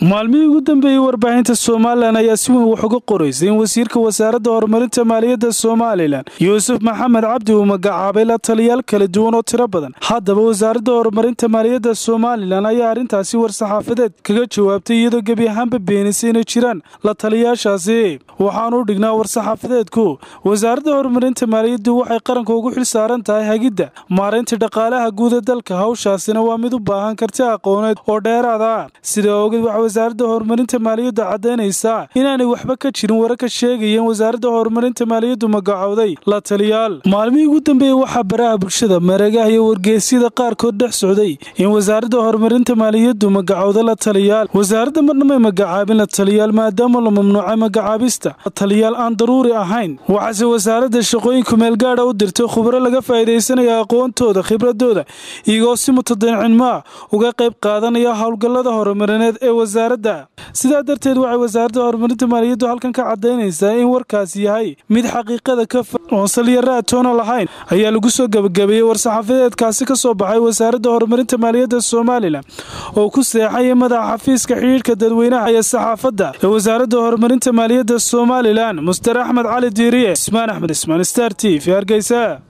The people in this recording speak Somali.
maalmihii ugu dambeeyey warbaahinta somalilan ayaa si weyn wax uga qoraysay in wasiirka wasaaradda horumarinta maaliyadda somalilan yuusuf maxamed cabdi uu magacaabay la taliyaal kala duwan oo tiro badan haddaba wasaaradda horumarinta maaliyadda somalilan ayaa arrintaasi war-saxaafadeed kaga jawaabtay iyadoo gebi ahaanba beenisay inay jiraan la taliyaashaasi waxaanu u dhignaa war-saxaafadeedku wasaaradda horumarinta maaliyaddu waxay qaranka ugu xil saaran tahay hagidda maareynta dhaqaalaha guud ee dalka hawshaasina waa mid u baahan karti aqooneed oo dheeraada sida ogeed waxa wasaaradda horumarinta maaliyaddu caddaynaysaa inaanay waxba ka jirin warar ka sheegayeen wasaaradda horumarinta maaliyaddu magacowday la taliyaal maalmihii ugu dambeeyey waxaa baraha bulshada mareegaha iyo wargeysyada qaarkood dhex socday in wasaaradda horumarinta maaliyaddu magacowda la taliyaal wasaaradda marnamay magacaabin la taliyaal maadaama la mamnuucay magacaabista la taliyaal aan daruuri ahayn waxaase wasaaradda shaqooyinku meelgaadha u dirtay khubro laga faa'iidaysanaya aqoontooda khibradooda iyagoo si mutadacinmaa uga qayb qaadanaya howlgallada horumarineed ee wasaaradda sidaa darteed waxay wasaaradda horumarinta maaliyaddu halkan ka caddaynaysaa in warkaas yahay mid xaqiiqada ka oon salyara atoona lahayn ayaa lagu soo gebagabeeyey war-saxaafadeedkaasi ka soo baxay wasaaradda horumarinta maaliyadda somalilan oo ku seexaya madaxa xafiiska xidhiidhka dadweynaha iyo saxaafadda ee wasaaradda horumarinta maaliyadda somalilan muster axmed cali diiriye ismaan axmed ismaan star t v hargeysa